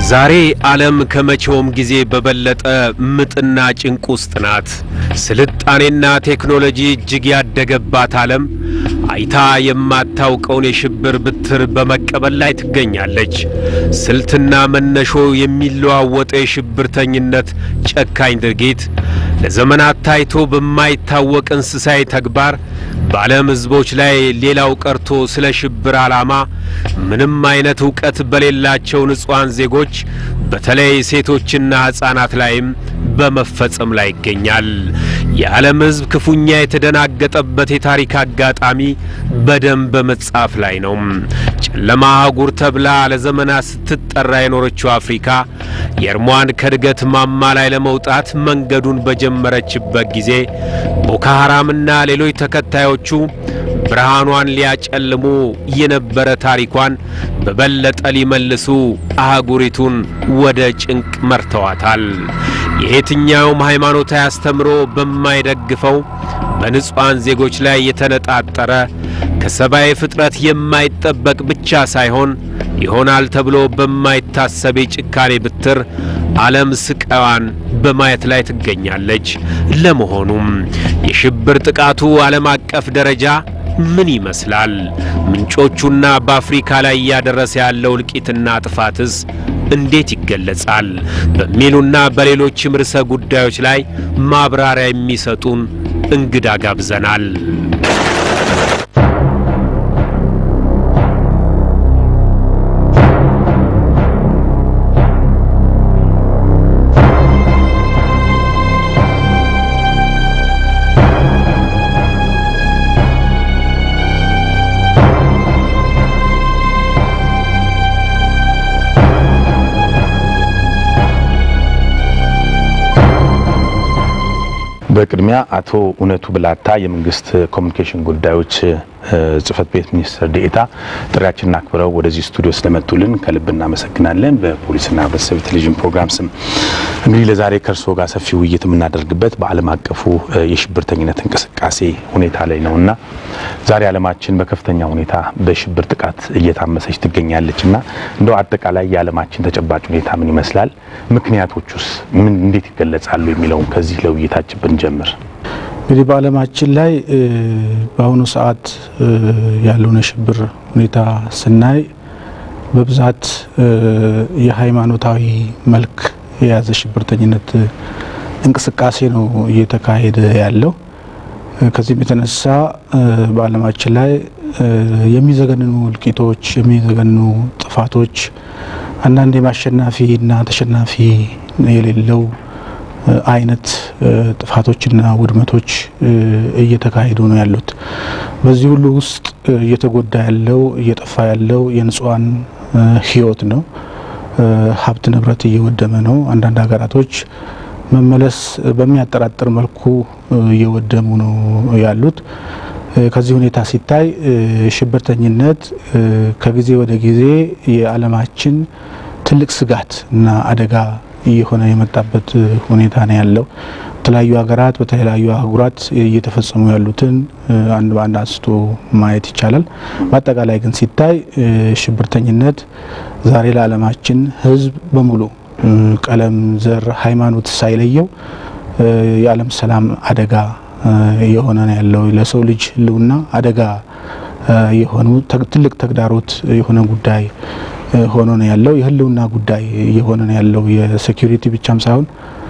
ዛሬ ዓለም ከመቼውም ጊዜ በበለጠ ምጥና ጭንቅ ውስጥ ናት። ስልጣኔና ቴክኖሎጂ እጅግ ያደገባት ዓለም አይታ የማታውቀውን የሽብር ብትር በመቀበል ላይ ትገኛለች። ስልትና መነሾ የሚለዋወጠው የሽብርተኝነት ጨካኝ ድርጊት ለዘመናት ታይቶ በማይታወቅ እንስሳዊ ተግባር በዓለም ሕዝቦች ላይ ሌላው ቀርቶ ስለ ሽብር ዓላማ ምንም አይነት ዕውቀት በሌላቸው ንጹሐን ዜጎች በተለይ ሴቶችና ሕፃናት ላይም በመፈጸም ላይ ይገኛል። የዓለም ሕዝብ ክፉኛ የተደናገጠበት የታሪክ አጋጣሚ በደም በመጻፍ ላይ ነው። ጨለማ አህጉር ተብላ ለዘመናት ስትጠራ የኖረችው አፍሪካ የእርሟን ከእድገት ማማ ላይ ለመውጣት መንገዱን በጀመረችበት ጊዜ ቦኮ ሐራምና ሌሎች ተከታዮቹ ብርሃኗን ሊያጨልሙ የነበረ ታሪኳን በበለጠ ሊመልሱ አህጉሪቱን ወደ ጭንቅ መርተዋታል። የየትኛውም ሃይማኖታዊ አስተምሮ በማይደግፈው በንጹሐን ዜጎች ላይ የተነጣጠረ ከሰብአዊ ፍጥረት የማይጠበቅ ብቻ ሳይሆን ይሆናል ተብሎ በማይታሰብ የጭካኔ ብትር ዓለም ስቃዋን በማየት ላይ ትገኛለች። ለመሆኑም የሽብር ጥቃቱ ዓለም አቀፍ ደረጃ ምን ይመስላል? ምንጮቹና በአፍሪካ ላይ እያደረሰ ያለው እልቂትና ጥፋትስ እንዴት ይገለጻል? በሚሉና በሌሎችም ርዕሰ ጉዳዮች ላይ ማብራሪያ የሚሰጡን እንግዳ ጋብዘናል። በቅድሚያ አቶ እውነቱ ብላታ የመንግስት ኮሚኒኬሽን ጉዳዮች ጽህፈት ቤት ሚኒስትር ዴኤታ ጥሪያችንን አክብረው ወደዚህ ስቱዲዮ ስለመጡልን ከልብ እናመሰግናለን። በፖሊስና ህብረተሰብ ቴሌቪዥን ፕሮግራም ስም እንግዲህ ለዛሬ ከእርስዎ ጋር ሰፊ ውይይት የምናደርግበት በዓለም አቀፉ የሽብርተኝነት እንቅስቃሴ ሁኔታ ላይ ነው እና ዛሬ ዓለማችን በከፍተኛ ሁኔታ በሽብር ጥቃት እየታመሰች ትገኛለች እና እንደው አጠቃላይ የዓለማችን ተጨባጭ ሁኔታ ምን ይመስላል? ምክንያቶቹስ ምን እንዴት ይገለጻሉ? የሚለውን ከዚህ ለውይይታችን ብንጀምር እንግዲህ በዓለማችን ላይ በአሁኑ ሰዓት ያለውን የሽብር ሁኔታ ስናይ በብዛት የሃይማኖታዊ መልክ የያዘ ሽብርተኝነት እንቅስቃሴ ነው እየተካሄደ ያለው። ከዚህም የተነሳ በዓለማችን ላይ የሚዘገንኑ እልቂቶች፣ የሚዘገንኑ ጥፋቶች፣ አንዳንድ የማሸናፊ እና ተሸናፊ የሌለው አይነት ጥፋቶችና ውድመቶች እየተካሄዱ ነው ያሉት። በዚህ ሁሉ ውስጥ እየተጎዳ ያለው እየጠፋ ያለው የንጹሐን ሕይወት ነው። ሀብት ንብረት እየወደመ ነው። አንዳንድ ሀገራቶች መመለስ በሚያጠራጥር መልኩ እየወደሙ ነው ያሉት። ከዚህ ሁኔታ ሲታይ ሽብርተኝነት ከጊዜ ወደ ጊዜ የዓለማችን ትልቅ ስጋት እና አደጋ እየሆነ የመጣበት ሁኔታ ነው ያለው። በተለያዩ ሀገራት በተለያዩ አህጉራት እየተፈጸሙ ያሉትን አንድ በአንድ አንስቶ ማየት ይቻላል። በአጠቃላይ ግን ሲታይ ሽብርተኝነት ዛሬ ለዓለማችን ሕዝብ በሙሉ ቀለም፣ ዘር፣ ሃይማኖት ሳይለየው የዓለም ሰላም አደጋ የሆነ ነው ያለው። ለሰው ልጅ ሕልውና አደጋ የሆኑ ትልቅ ተግዳሮት የሆነ ጉዳይ ሆኖ ነው ያለው። የህልውና ጉዳይ እየሆነ ነው ያለው። የሴኩሪቲ ብቻም ሳይሆን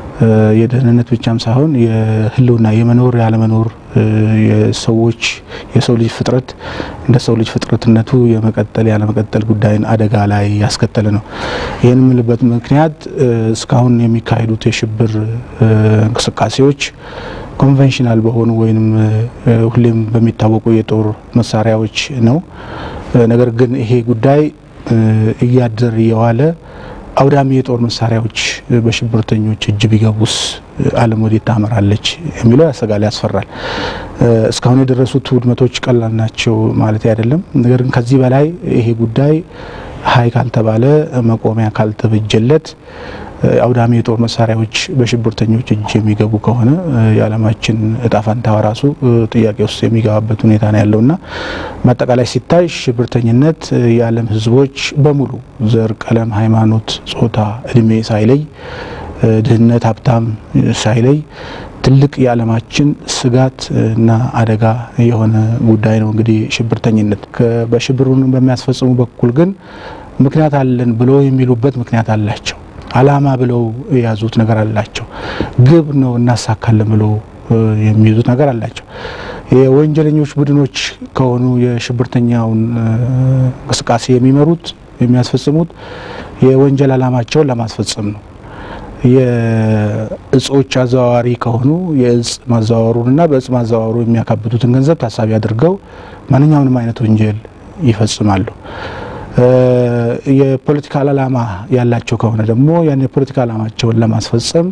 የደህንነት ብቻም ሳይሆን የህልውና የመኖር ያለመኖር የሰዎች የሰው ልጅ ፍጥረት እንደ ሰው ልጅ ፍጥረትነቱ የመቀጠል ያለመቀጠል ጉዳይን አደጋ ላይ ያስከተለ ነው። ይህን የምልበት ምክንያት እስካሁን የሚካሄዱት የሽብር እንቅስቃሴዎች ኮንቬንሽናል በሆኑ ወይም ሁሌም በሚታወቁ የጦር መሳሪያዎች ነው። ነገር ግን ይሄ ጉዳይ እያደር እየዋለ አውዳሚ የጦር መሳሪያዎች በሽብርተኞች እጅ ቢገቡስ ዓለም ወዴት ታመራለች የሚለው ያሰጋል፣ ያስፈራል። እስካሁን የደረሱት ውድመቶች ቀላል ናቸው ማለት አይደለም። ነገር ግን ከዚህ በላይ ይሄ ጉዳይ ሀይ ካልተባለ መቆሚያ ካልተበጀለት አውዳሚ የጦር መሳሪያዎች በሽብርተኞች እጅ የሚገቡ ከሆነ የዓለማችን እጣ ፈንታዋ ራሱ ጥያቄ ውስጥ የሚገባበት ሁኔታ ነው ያለውና በአጠቃላይ ሲታይ ሽብርተኝነት የዓለም ሕዝቦች በሙሉ ዘር፣ ቀለም፣ ሃይማኖት፣ ጾታ፣ እድሜ ሳይለይ ድህነት፣ ሀብታም ሳይለይ ትልቅ የዓለማችን ስጋት እና አደጋ የሆነ ጉዳይ ነው። እንግዲህ ሽብርተኝነት በሽብሩን በሚያስፈጽሙ በኩል ግን ምክንያት አለን ብሎ የሚሉበት ምክንያት አላቸው። አላማ ብለው የያዙት ነገር አላቸው። ግብ ነው እናሳካለን ብሎ የሚይዙት ነገር አላቸው። የወንጀለኞች ቡድኖች ከሆኑ የሽብርተኛውን እንቅስቃሴ የሚመሩት የሚያስፈጽሙት የወንጀል አላማቸውን ለማስፈጸም ነው። የእጾች አዘዋዋሪ ከሆኑ የእጽ ማዘዋወሩንና በእጽ ማዘዋወሩ የሚያካብቱትን ገንዘብ ታሳቢ አድርገው ማንኛውንም አይነት ወንጀል ይፈጽማሉ። የፖለቲካል አላማ ያላቸው ከሆነ ደግሞ ያን የፖለቲካ አላማቸውን ለማስፈጸም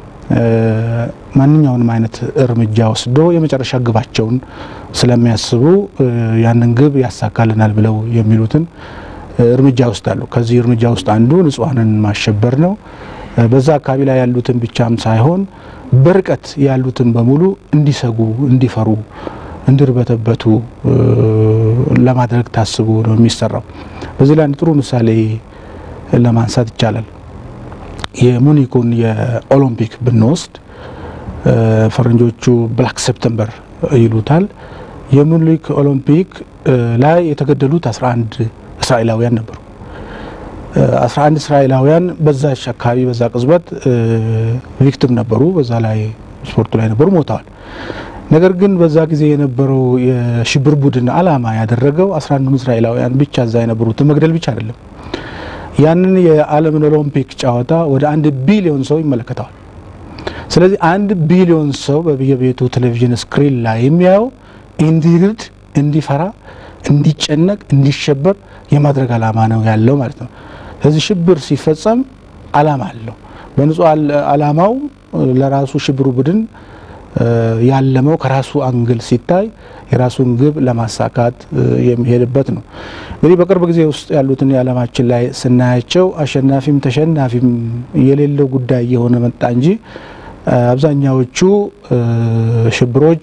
ማንኛውንም አይነት እርምጃ ወስዶ የመጨረሻ ግባቸውን ስለሚያስቡ ያንን ግብ ያሳካልናል ብለው የሚሉትን እርምጃ ይወስዳሉ። ከዚህ እርምጃ ውስጥ አንዱ ንጹሐንን ማሸበር ነው። በዛ አካባቢ ላይ ያሉትን ብቻም ሳይሆን በርቀት ያሉትን በሙሉ እንዲሰጉ፣ እንዲፈሩ፣ እንዲርበተበቱ ለማድረግ ታስቦ ነው የሚሰራው። በዚህ ላይ አንድ ጥሩ ምሳሌ ለማንሳት ይቻላል። የሙኒኩን የኦሎምፒክ ብንወስድ ፈረንጆቹ ብላክ ሴፕተምበር ይሉታል። የሙኒክ ኦሎምፒክ ላይ የተገደሉት 11 እስራኤላውያን ነበሩ። 11 እስራኤላውያን በዛች አካባቢ በዛ ቅጽበት ቪክቲም ነበሩ። በዛ ላይ ስፖርቱ ላይ ነበሩ፣ ሞተዋል። ነገር ግን በዛ ጊዜ የነበረው የሽብር ቡድን አላማ ያደረገው 11 እስራኤላውያን ብቻ እዛ የነበሩትን መግደል ብቻ አይደለም። ያንን የዓለምን ኦሎምፒክ ጨዋታ ወደ አንድ ቢሊዮን ሰው ይመለከተዋል። ስለዚህ አንድ ቢሊዮን ሰው በየቤቱ ቴሌቪዥን ስክሪን ላይ የሚያየው እንዲርድ፣ እንዲፈራ፣ እንዲጨነቅ፣ እንዲሸበር የማድረግ አላማ ነው ያለው ማለት ነው። ስለዚህ ሽብር ሲፈጸም አላማ አለው። በንጹህ አላማው ለራሱ ሽብሩ ቡድን ያለመው ከራሱ አንግል ሲታይ የራሱን ግብ ለማሳካት የሚሄድበት ነው። እንግዲህ በቅርብ ጊዜ ውስጥ ያሉትን የዓለማችን ላይ ስናያቸው አሸናፊም ተሸናፊም የሌለው ጉዳይ እየሆነ መጣ እንጂ አብዛኛዎቹ ሽብሮች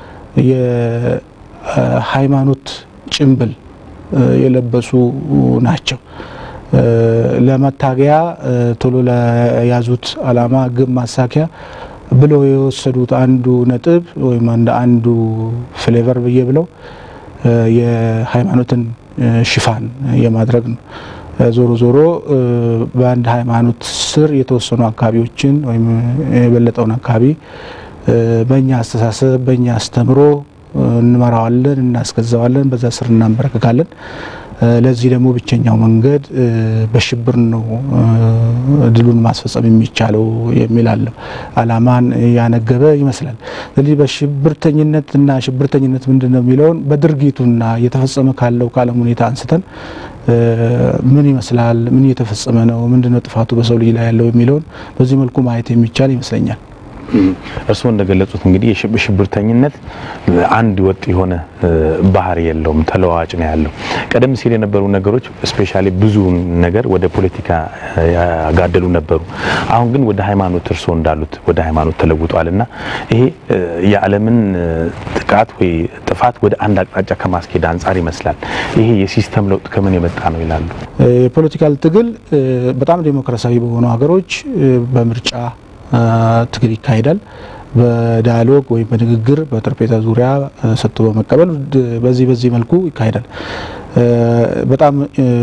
የሃይማኖት ጭንብል የለበሱ ናቸው። ለመታገያ ቶሎ ለያዙት አላማ ግብ ማሳኪያ ብለው የወሰዱት አንዱ ነጥብ ወይም እንደ አንዱ ፍሌቨር ብዬ ብለው የሃይማኖትን ሽፋን የማድረግ ነው። ዞሮ ዞሮ በአንድ ሃይማኖት ስር የተወሰኑ አካባቢዎችን ወይም የበለጠውን አካባቢ በእኛ አስተሳሰብ በእኛ አስተምሮ እንመራዋለን፣ እናስገዛዋለን፣ በዛ ስር እናንበረክካለን። ለዚህ ደግሞ ብቸኛው መንገድ በሽብር ነው ድሉን ማስፈጸም የሚቻለው የሚል አለው። አላማን ያነገበ ይመስላል። ስለዚህ በሽብርተኝነትና ሽብርተኝነት ምንድን ነው የሚለውን በድርጊቱና እየተፈጸመ ካለው ከዓለም ሁኔታ አንስተን ምን ይመስላል፣ ምን እየተፈጸመ ነው፣ ምንድን ነው ጥፋቱ በሰው ልጅ ላይ ያለው የሚለውን በዚህ መልኩ ማየት የሚቻል ይመስለኛል። እርስዎ እንደገለጹት እንግዲህ የሽብርተኝነት አንድ ወጥ የሆነ ባህሪ የለውም፣ ተለዋዋጭ ነው ያለው። ቀደም ሲል የነበሩ ነገሮች ስፔሻሊ ብዙ ነገር ወደ ፖለቲካ ያጋደሉ ነበሩ። አሁን ግን ወደ ሃይማኖት እርስዎ እንዳሉት ወደ ሃይማኖት ተለውጧል እና ይሄ የዓለምን ጥቃት ወይ ጥፋት ወደ አንድ አቅጣጫ ከማስኬድ አንጻር ይመስላል። ይሄ የሲስተም ለውጥ ከምን የመጣ ነው ይላሉ? የፖለቲካል ትግል በጣም ዴሞክራሲያዊ በሆኑ ሀገሮች በምርጫ ትግል ይካሄዳል። በዳያሎግ ወይም በንግግር በጠረጴዛ ዙሪያ ሰጥቶ በመቀበል በዚህ በዚህ መልኩ ይካሄዳል። በጣም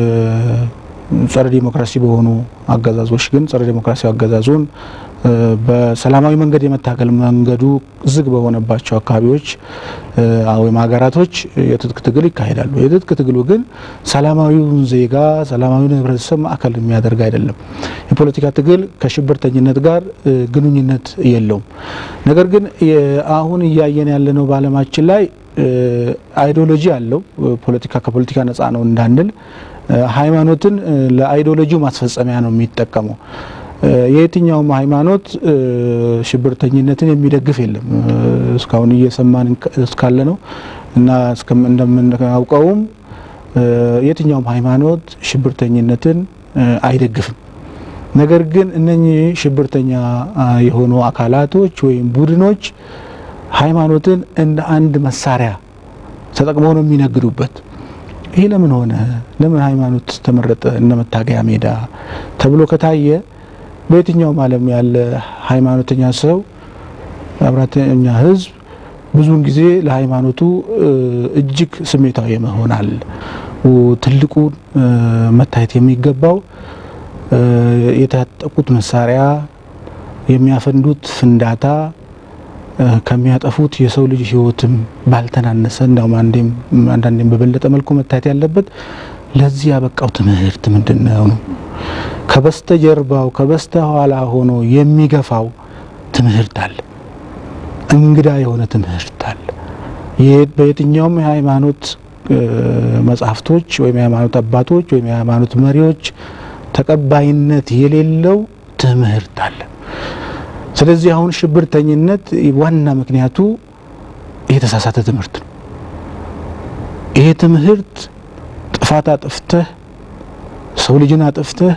ጸረ ዲሞክራሲ በሆኑ አገዛዞች ግን ጸረ ዲሞክራሲ አገዛዙን በሰላማዊ መንገድ የመታገል መንገዱ ዝግ በሆነባቸው አካባቢዎች ወይም ሀገራቶች የትጥቅ ትግል ይካሄዳሉ። የትጥቅ ትግሉ ግን ሰላማዊውን ዜጋ ሰላማዊውን ሕብረተሰብ ማዕከል የሚያደርግ አይደለም። የፖለቲካ ትግል ከሽብርተኝነት ጋር ግንኙነት የለውም። ነገር ግን አሁን እያየን ያለነው በዓለማችን ላይ አይዲዮሎጂ አለው። ፖለቲካ ከፖለቲካ ነጻ ነው እንዳንል ሃይማኖትን ለአይዲዮሎጂው ማስፈጸሚያ ነው የሚጠቀመው። የየትኛውም ሃይማኖት ሽብርተኝነትን የሚደግፍ የለም። እስካሁን እየሰማን እስካለ ነው እና እንደምናውቀውም የትኛውም ሃይማኖት ሽብርተኝነትን አይደግፍም። ነገር ግን እነኚህ ሽብርተኛ የሆኑ አካላቶች ወይም ቡድኖች ሃይማኖትን እንደ አንድ መሳሪያ ተጠቅመው ነው የሚነግዱበት። ይህ ለምን ሆነ? ለምን ሃይማኖት ተመረጠ እንደ መታገያ ሜዳ ተብሎ ከታየ በየትኛውም ዓለም ያለ ሃይማኖተኛ ሰው አብራተኛ ሕዝብ ብዙውን ጊዜ ለሃይማኖቱ እጅግ ስሜታዊ መሆናል። ትልቁ መታየት የሚገባው የታጠቁት መሳሪያ የሚያፈንዱት ፍንዳታ ከሚያጠፉት የሰው ልጅ ህይወትም ባልተናነሰ እንዳውም አንዳንዴም በበለጠ መልኩ መታየት ያለበት ለዚህ ያበቃው ትምህርት ምንድን ነው ነው ከበስተጀርባው ከበስተኋላ ሆኖ የሚገፋው ትምህርት አለ። እንግዳ የሆነ ትምህርት አለ። በየትኛውም የሃይማኖት መጽሐፍቶች ወይም የሃይማኖት አባቶች ወይም የሃይማኖት መሪዎች ተቀባይነት የሌለው ትምህርት አለ። ስለዚህ አሁን ሽብርተኝነት ዋና ምክንያቱ የተሳሳተ ትምህርት ነው። ይሄ ትምህርት ጥፋት አጥፍተህ ሰው ልጅን አጥፍተህ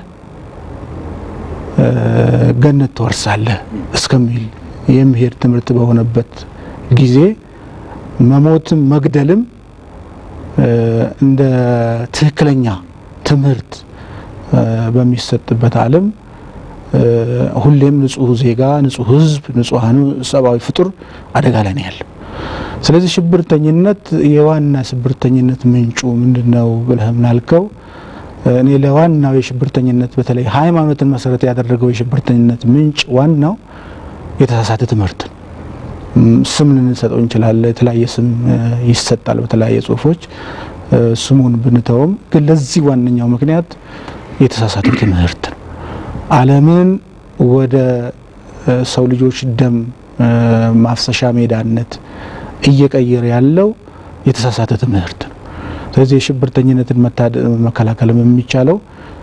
ገነት ትወርሳለህ እስከሚል የሚሄድ ትምህርት በሆነበት ጊዜ መሞትም መግደልም እንደ ትክክለኛ ትምህርት በሚሰጥበት ዓለም ሁሌም ንጹህ ዜጋ፣ ንጹህ ሕዝብ፣ ንጹሐኑ ሰብአዊ ፍጡር አደጋ ላይ ነው ያለው። ስለዚህ ሽብርተኝነት የዋና ሽብርተኝነት ምንጩ ምንድን ነው ብለህ ምናልከው እኔ ለዋናው የሽብርተኝነት በተለይ ሃይማኖትን መሰረት ያደረገው የሽብርተኝነት ምንጭ ዋናው የተሳሳተ ትምህርት ነው። ስም ልንሰጠው እንችላለን። የተለያየ ስም ይሰጣል በተለያየ ጽሁፎች። ስሙን ብንተውም ግን ለዚህ ዋነኛው ምክንያት የተሳሳተ ትምህርት ነው። ዓለምን ወደ ሰው ልጆች ደም ማፍሰሻ ሜዳነት እየቀየረ ያለው የተሳሳተ ትምህርት ነው። ስለዚህ የሽብርተኝነትን መከላከልም የሚቻለው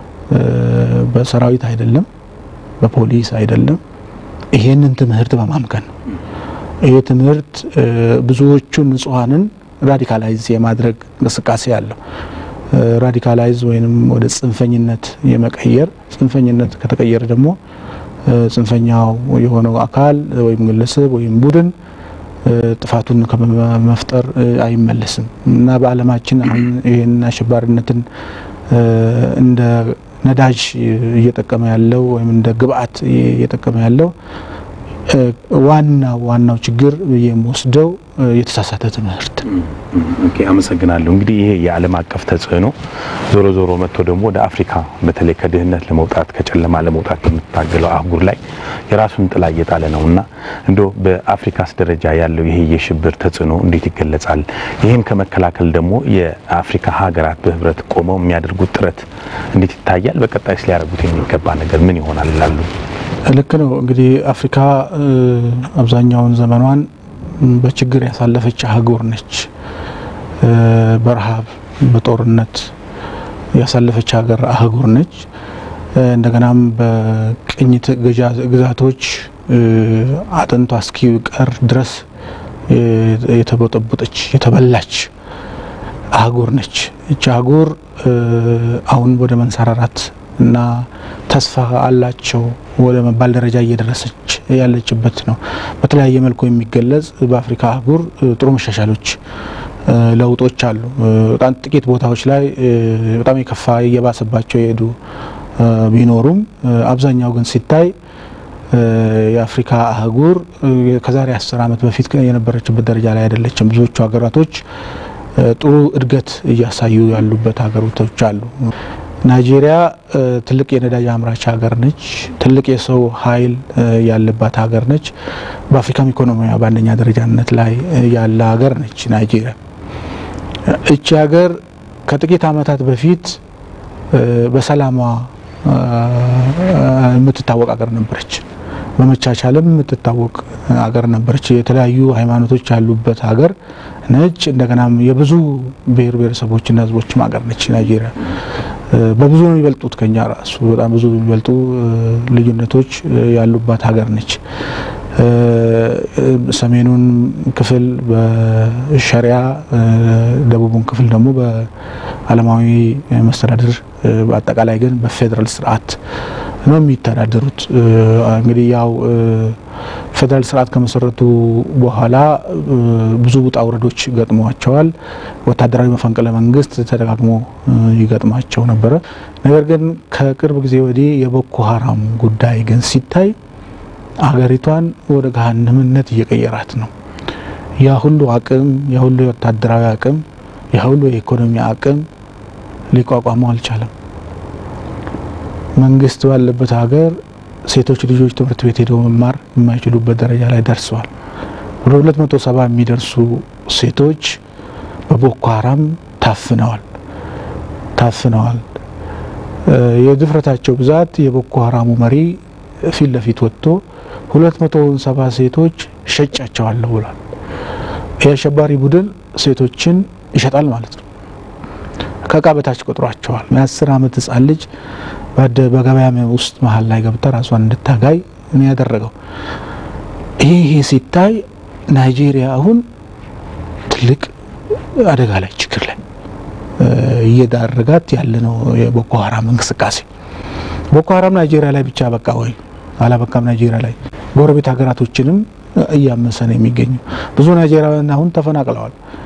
በሰራዊት አይደለም፣ በፖሊስ አይደለም፣ ይሄንን ትምህርት በማምከን ነው። ይሄ ትምህርት ብዙዎቹን ንጹሐንን ራዲካላይዝ የማድረግ እንቅስቃሴ አለው። ራዲካላይዝ ወይም ወደ ጽንፈኝነት የመቀየር ጽንፈኝነት ከተቀየረ ደግሞ ጽንፈኛው የሆነው አካል ወይም ግለሰብ ወይም ቡድን ጥፋቱን ከመፍጠር አይመለስም እና በዓለማችን አሁን ይህን አሸባሪነትን እንደ ነዳጅ እየጠቀመ ያለው ወይም እንደ ግብአት እየጠቀመ ያለው ዋናው ዋናው ችግር የምወስደው የተሳሳተ ትምህርት። ኦኬ፣ አመሰግናለሁ። እንግዲህ ይሄ የዓለም አቀፍ ተጽዕኖ ዞሮ ዞሮ መጥቶ ደግሞ ወደ አፍሪካ በተለይ ከድህነት ለመውጣት ከጨለማ ለመውጣት በምትታገለው አህጉር ላይ የራሱን ጥላ እየጣለ ነው እና እንዶ በአፍሪካስ ደረጃ ያለው ይሄ የሽብር ተጽዕኖ እንዴት ይገለጻል? ይህን ከመከላከል ደግሞ የአፍሪካ ሀገራት በህብረት ቆመው የሚያደርጉት ጥረት እንዴት ይታያል? በቀጣይስ ሊያደርጉት የሚገባ ነገር ምን ይሆናል ይላሉ? ልክ ነው። እንግዲህ አፍሪካ አብዛኛውን ዘመኗን በችግር ያሳለፈች አህጉር ነች። በረሃብ በጦርነት ያሳለፈች ሀገር አህጉር ነች። እንደገናም በቅኝት ግዛቶች አጥንቷ እስኪቀር ድረስ የተቦጠቦጠች የተበላች አህጉር ነች። እች አህጉር አሁን ወደ መንሰራራት እና ተስፋ አላቸው ወደ መባል ደረጃ እየደረሰች ያለችበት ነው። በተለያየ መልኩ የሚገለጽ በአፍሪካ አህጉር ጥሩ መሻሻሎች፣ ለውጦች አሉ። በጣም ጥቂት ቦታዎች ላይ በጣም የከፋ እየባሰባቸው የሄዱ ቢኖሩም አብዛኛው ግን ሲታይ የአፍሪካ አህጉር ከዛሬ አስር ዓመት በፊት የነበረችበት ደረጃ ላይ አይደለችም። ብዙዎቹ ሀገራቶች ጥሩ እድገት እያሳዩ ያሉበት ሀገሮቶች አሉ። ናይጄሪያ ትልቅ የነዳጅ አምራች ሀገር ነች። ትልቅ የሰው ኃይል ያለባት ሀገር ነች። በአፍሪካም ኢኮኖሚያ በአንደኛ ደረጃነት ላይ ያለ ሀገር ነች ናይጄሪያ። እቺ ሀገር ከጥቂት ዓመታት በፊት በሰላሟ የምትታወቅ ሀገር ነበረች። በመቻቻልም የምትታወቅ ሀገር ነበረች። የተለያዩ ሃይማኖቶች ያሉበት ሀገር ነች። እንደገናም የብዙ ብሔር ብሔረሰቦችና ሕዝቦችም ሀገር ነች ናይጄሪያ። በብዙ ነው የሚበልጡት ከኛ ራሱ በጣም ብዙ የሚበልጡ ልዩነቶች ያሉባት ሀገር ነች። ሰሜኑን ክፍል በሸሪያ ደቡቡን ክፍል ደግሞ በዓለማዊ መስተዳድር በአጠቃላይ ግን በፌዴራል ስርዓት ነው የሚተዳደሩት። እንግዲህ ያው ፌዴራል ስርዓት ከመሰረቱ በኋላ ብዙ ውጣ ውረዶች ገጥሟቸዋል። ወታደራዊ መፈንቅለ መንግስት ተደጋግሞ ይገጥማቸው ነበረ። ነገር ግን ከቅርብ ጊዜ ወዲህ የቦኮ ሀራም ጉዳይ ግን ሲታይ አገሪቷን ወደ ገሃነምነት እየቀየራት ነው። ያ ሁሉ አቅም፣ ያ ሁሉ የወታደራዊ አቅም፣ ያ ሁሉ የኢኮኖሚ አቅም ሊቋቋመው አልቻለም። መንግስት ባለበት ሀገር ሴቶች ልጆች ትምህርት ቤት ሄደው መማር የማይችሉበት ደረጃ ላይ ደርሰዋል። ወደ ሁለት መቶ ሰባ የሚደርሱ ሴቶች በቦኮ ሀራም ታፍነዋል ታፍነዋል። የድፍረታቸው ብዛት የቦኮ ሀራሙ መሪ ፊት ለፊት ወጥቶ ሁለት መቶ ሰባ ሴቶች ሸጫቸዋለሁ ብሏል። የአሸባሪ ቡድን ሴቶችን ይሸጣል ማለት ነው። ከእቃ በታች ቆጥሯቸዋል። የአስር አመት ህጻን ልጅ በገበያ ውስጥ መሀል ላይ ገብታ ራሷን እንድታጋይ ነው ያደረገው። ይሄ ይሄ ሲታይ ናይጄሪያ አሁን ትልቅ አደጋ ላይ ችግር ላይ እየዳረጋት ያለ ነው የቦኮ ሀራም እንቅስቃሴ። ቦኮ ሀራም ናይጄሪያ ላይ ብቻ በቃ ወይ አላበቃም። ናይጄሪያ ላይ ጎረቤት ሀገራቶችንም እያመሰ ነው የሚገኘው። ብዙ ናይጄሪያውያን አሁን ተፈናቅለዋል።